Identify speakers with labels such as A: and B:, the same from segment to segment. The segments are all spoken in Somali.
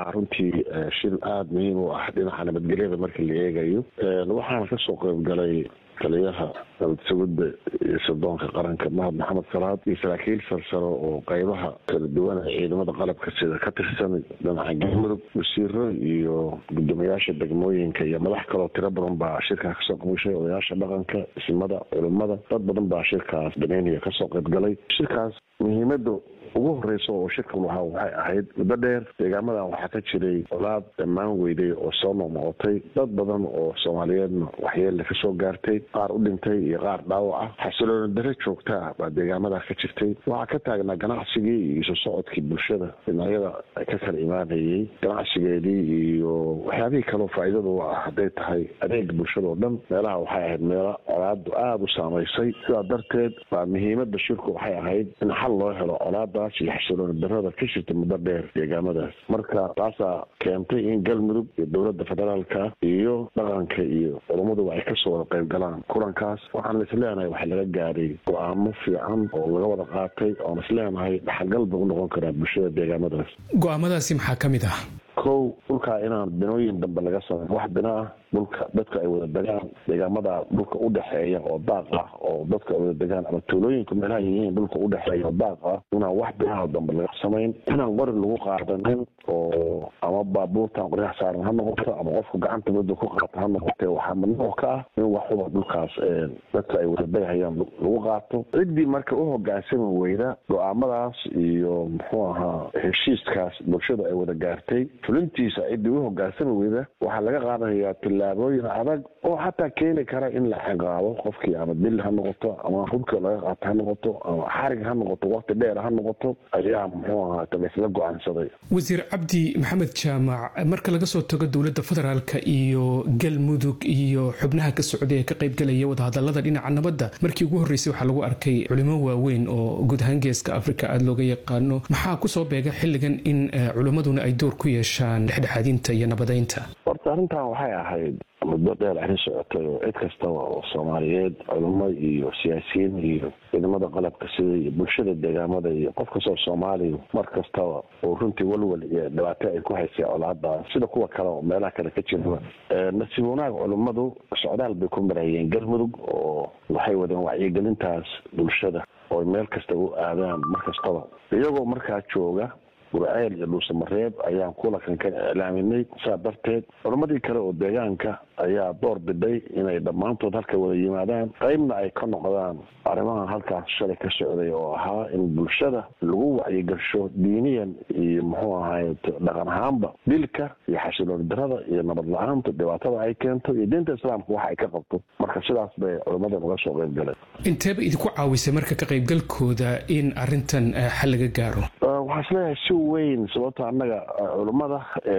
A: ahaa runtii shir aada muhiim u ah dhinaca nabadgelyada marka la eegayo waxaana kasoo qeybgalay taliyaha sugudda iyo sirdoonka qaranka mahad maxamed salaad iyo saraakiil sarsaro oo qeybaha kala duwan ee ciidamada qalabka sida ka tirsan dhinaca galmudug wasiiro iyo guddoomiyaasha degmooyinka iyo madax kaloo tiro badan baa shirkaa kasoo qabgashay odayaasha dhaqanka isimada culimada dad badan baa shirkaas dameynaya kasoo qeybgalay shirkaas muhiimada ugu horeysa oo shirkan wahaa waxay ahayd muddo dheer deegaamadan waxaa ka jiray colaad dhammaan weyday oo soo noqnoqotay dad badan oo soomaaliyeedna waxyeelle kasoo gaartay qaar u dhintay iyo qaar dhaawac ah xasilooni dare joogta ah baa deegaamadaa ka jirtay waxaa ka taagnaa ganacsigii iyo isu socodkii bulshada dhinacyada ka kala imaanayay ganacsigeedii iyo waxyaabihii kaleo faa'iidada u ah hadday tahay adeega bulshada oo dhan meelaha waxay ahayd meelo colaadu aada u saamaysay sidaa darteed baa muhiimada shirku waxay ahayd in xal loo helo colaada iyo xasilooni darada ka jirta muddo dheer deegaamadaas marka taasaa keentay in galmudug iyo dowladda federaalka iyo dhaqanka iyo culummaduba ay kasoo wada qayb galaan kulankaas waxaan isleenahay waxaa laga gaaray go-aamo fiican oo laga wada qaatay oon isleenahay dhaxalgal ba u noqon karaa bulshada deegaamadaas
B: go-aamadaasi maxaa ka mid ah
A: kow dhulkaa inaan binooyin dambe laga sameyn wax bina ah dhulka dadka ay wada degaan deegaamada dhulka udhexeeya oo daaq ah oo dadka ay wada degaan ama tuulooyinka meelaha yihiin dhulka udhexeeya oo daaq ah inaan wax binaha dambe laga samayn inaan qori lagu qaadanin oo ama baabuurtan qoryaha saaran ha noqoto ama qofku gacanta mudda ku qaata ha noqote waxaa mamnuuc ka ah in waxuba dhulkaas dadka ay wada degahayaan lagu qaato ciddii marka u hogaansami weyda go-aamadaas iyo muxuu ahaa heshiiskaas bulshada ay wada gaartay fulintiisa ciddii u hogaansami weyda waxaa laga qaadanayaa tillaabooyin adag oo xataa keeni kara in la ciqaabo qofkii ama dil ha noqoto ama hubka laga qaato ha noqoto ama xarig ha noqoto wakti dheer ha noqoto ayaa muxuu ahaa laysla go-aansaday
B: wasiir cabdi maxamed jaamac marka laga soo tago dowladda federaalka iyo galmudug iyo xubnaha ka socday ee ka qaybgalaya wadahadalada dhinaca nabadda markii ugu horreysay waxaa lagu arkay culimo waaweyn oo guud ahaan geeska afrika aada looga yaqaano maxaa kusoo beega xilligan in culimmaduna ay door ku yeeshaan dhexdhexaadinta iyo nabadeynta
A: horta arrintan waxay ahayd muddo dheer arrin socotay oo cid kastaba oo soomaaliyeed culimo iyo siyaasiyiin iyo ciidamada qalabka sida iyo bulshada deegaamada iyo qof kastoo soomaaliya mar kastaba oo runtii walwal iyo dhibaato ay ku haysay colaada sida kuwa kale oo meelaha kale ka jiraba nasiib wanaag culimmadu socdaal bay ku marayeen galmudug oo waxay wadeen wacyigelintaas bulshada oo meel kasta u aadaan mar kastaba iyagoo markaa jooga gurceel iyo dhuusamareeb ayaan kulankan ka iclaaminay saa darteed culammadii kale oo deegaanka ayaa door biday inay dhammaantood halka wada yimaadaan qeybna ay ka noqdaan arrimahan halkaas shalay ka socday oo ahaa in bulshada lagu wacyigasho diiniyan iyo muxuu ahay dhaqan ahaanba dilka iyo xasilooni darada iyo nabad la-aanta dhibaatada ay keento iyo diinta islaamka waxa ay ka qabto marka sidaas bay culammadan uga soo qeyb galeen
B: inteeba idinku caawisay marka ka qaybgalkooda in arrintan xal laga gaaro
A: waxaa isleeyahay si weyn sababto annaga culummada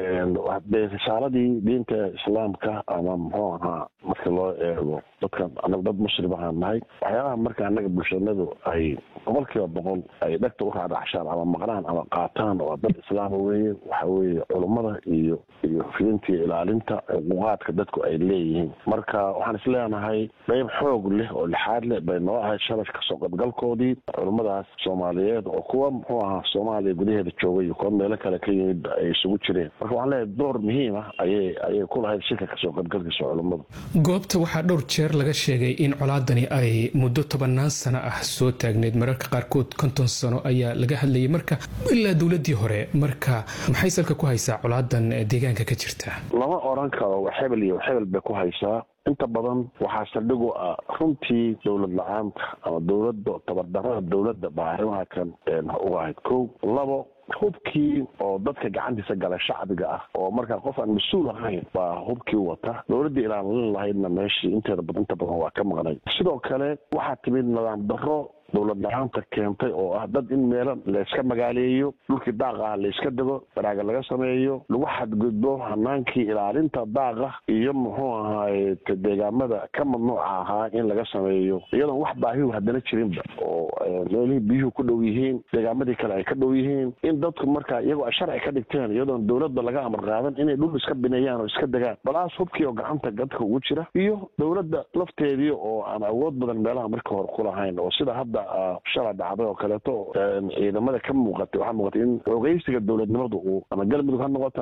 A: dee risaaladii diinta islaamka ama muxuu ahaa marka loo eego dadkan annaga dad muslim ahaan nahay waxyaabaha marka annaga bulshanadu ay boqol kiiba boqol ay dhegta u raadhacshaan ama maqnaan ama qaataan oo dad islaama weeye waxa weeye culummada iyo iyo fidintii ilaalinta xuquuqaadka dadku ay leeyihiin marka waxaan isleenahay qeyb xoog leh oo lixaad leh bay noo ahayd shalay kasoo qaybgalkoodii culummadaas soomaaliyeed oo kuwa muxuu ahaa soomaaliya gudaheeda joogay iyo kuwa meelo kale ka yimid ay isugu jireen marka waxaan leeyahay door muhiim ah ayay ayay ku lahayd shirka kasoo qaybgalkiisa culummadu
B: goobta waxaa dhowr jeer laga sheegay in colaadani ay muddo tobanaan sano ah soo taagneyd mararka qaarkood konton sano ayaa laga hadlayay marka ilaa dowladii hore marka maxay salka ku haysaa colaadan deegaanka ka jirta
A: lama oran karo hebel iyo hebel bay ku haysaa inta badan waxaa saldhigu ah runtii dowlad la-aanta ama dowladda tabardarada dowladda baa arrimaha kan uga ahayd kow labo hubkii oo dadka gacantiisa gala shacbiga ah oo markaa qof aan mas-uul ahayn baa hubkii wata dowladdii ilaalin lahaydna meeshii inteeda inta badan waa ka maqnay sidoo kale waxaa timid nidaam darro dowlad la-aanta keentay oo ah dad in meelo layska magaaleeyo dhulkii daaqa ah layska dego baraaga laga sameeyo lagu xadgudbo hanaankii ilaalinta daaqa iyo muxuu ahaay deegaamada ka mamnuuca ahaa in laga sameeyo iyadoon wax baahihu haddana jirinba oo meelihii biyuhu ku dhow yihiin deegaamadii kale ay ka dhow yihiin in dadku markaa iyagoo ay sharci ka dhigteen iyadoon dowladda laga amar qaadan inay dhul iska bineeyaan oo iska degaan balaas hubkii oo gacanta dadka ugu jira iyo dowladda lafteedii oo aan awood badan meelaha markii hore kulahayn oo sida hadda shala dhacday oo kaleeto ciidamada ka muuqatay waxaa muuqatay in xoogeysiga dowladnimadu uu ama galmudug ha noqoto